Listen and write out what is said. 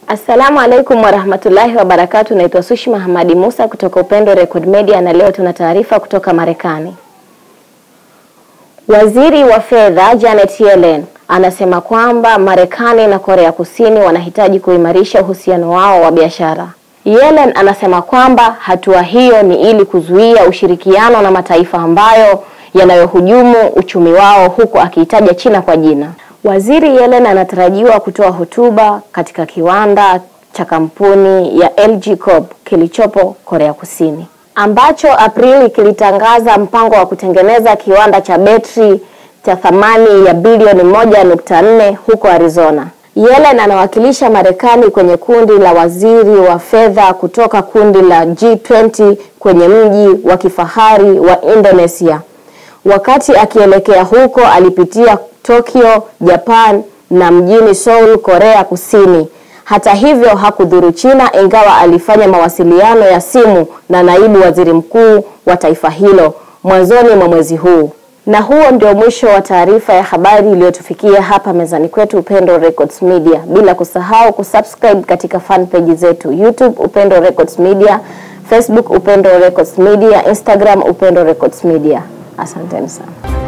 Assalamu alaikum warahmatullahi wabarakatu. Naitwa Sushma Hamadi Musa kutoka Upendo Record Media na leo tuna taarifa kutoka Marekani. Waziri wa fedha Janet Yellen anasema kwamba Marekani na Korea Kusini wanahitaji kuimarisha uhusiano wao wa biashara. Yellen anasema kwamba hatua hiyo ni ili kuzuia ushirikiano na mataifa ambayo yanayohujumu uchumi wao huku akiitaja China kwa jina. Waziri Yellen anatarajiwa kutoa hotuba katika kiwanda cha kampuni ya LG Corp kilichopo Korea Kusini ambacho Aprili kilitangaza mpango wa kutengeneza kiwanda cha betri cha thamani ya bilioni moja nukta nne huko Arizona. Yellen anawakilisha Marekani kwenye kundi la waziri wa fedha kutoka kundi la G20 kwenye mji wa kifahari wa Indonesia. Wakati akielekea huko alipitia Tokyo, Japan na mjini Seoul, Korea Kusini. Hata hivyo hakudhuru China ingawa alifanya mawasiliano ya simu na naibu waziri mkuu wa taifa hilo mwanzoni mwa mwezi huu. Na huo ndio mwisho wa taarifa ya habari iliyotufikia hapa mezani kwetu Upendo Records Media, bila kusahau kusubscribe katika fan page zetu YouTube Upendo Records Media, Facebook Upendo Records Media, Instagram Upendo Records Media. Asanteni sana.